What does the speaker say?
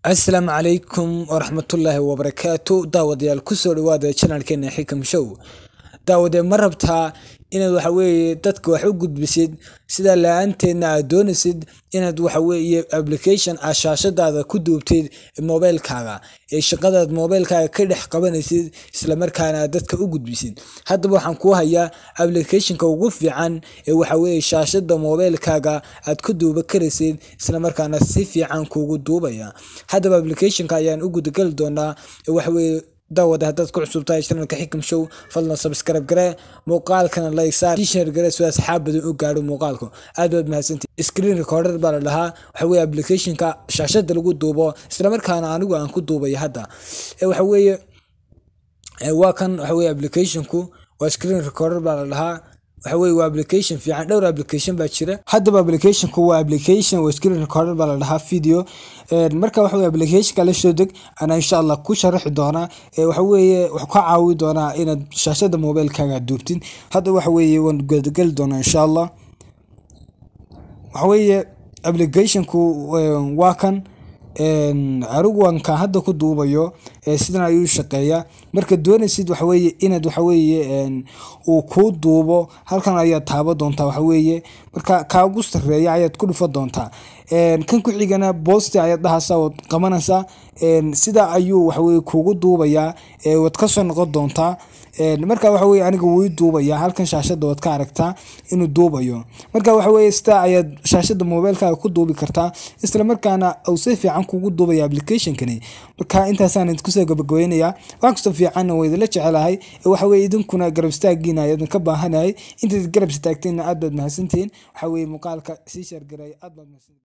asalaamu calaykum waraxmatullaahi wabarakaatu daawadayaal kusoo dhawaada janalkeena xikam show daawadee ma rabtaa inaad waxa weeye dadka wax u gudbisid sida la-aanteedna aad doonaysid inaad waxa weeye application aad shaashadaada ku duubtid mobilkaaga ee shaqadaad mobilkaaga ka dhex qabanaysid islamarkaana aad dadka u gudbisid haddaba waxaan kuu hayaa applicationka ugu fiican ee waxa weeye shaashada mobilkaaga aad ku duuba karaysid islamarkaana si fiican kuugu duubaya haddaba applicationka ayaan u gudagali doonaa ee waxa weeye daawada haddaad ku cusub tahay channelka xikam show fadlan subscribe gare muuqaalkana like saar share gare si asxaab badan u gaadho muuqaalku aad baad mahadsantihi screen recorder baa la dhahaa waxa weeye applicationka shaashada lagu duubo islamarkaana anigu aan ku duubaya hadda waxa weeye waa kan waxa weeye applicationku waa screen recorder baa la dhahaa waxa weeye waa application fiican dhowr application baa jira haddaba applicationku waa application waa screen recorder baa la dhahaa video marka waxa weye applicationka la soo deg anaa insha allah ku sharaxi doonaa waxa weeye wax ka caawi doonaa inaad shaashada mobilkaaga duubtid hadda waxa weeye waan gudageli doonaa insha allah waxa weeye applicationku waa kan anigu waan kaan hadda ku duubayo sidan ayuu shaqeeyaa marka doonaysid waxaweye inaad waxaweye uu kuu duubo halkan ayaad taaba doontaa waxaweye marka kaagu sareeya ayaad ku dhufa doontaa kan ku xigana boosti ayaad dhahaysaa waad qabanaysaa sida ayuu waxaweye kugu duubayaa waad kasoo noqon doontaa marka waxaweye aniga wuu duubaya halkan shaashada waad ka aragtaa inuu duubayo marka waxaweye sidaa ayaad shaashada mobilkaaga ku duubi kartaa islamarkaana uu si fiican kugu duubaya applicationkani marka intaasaan kusoo gabagabeynaya wax kastoo fiicanna waa idinla jecelahay waxaweye idinkuna garab istaagiina ayaadan ka baahanahay intaad garab istaagteenna aad baad mahadsantihiin waxaweye muuqaalka sii sheergaray aad baad mahadsantihiin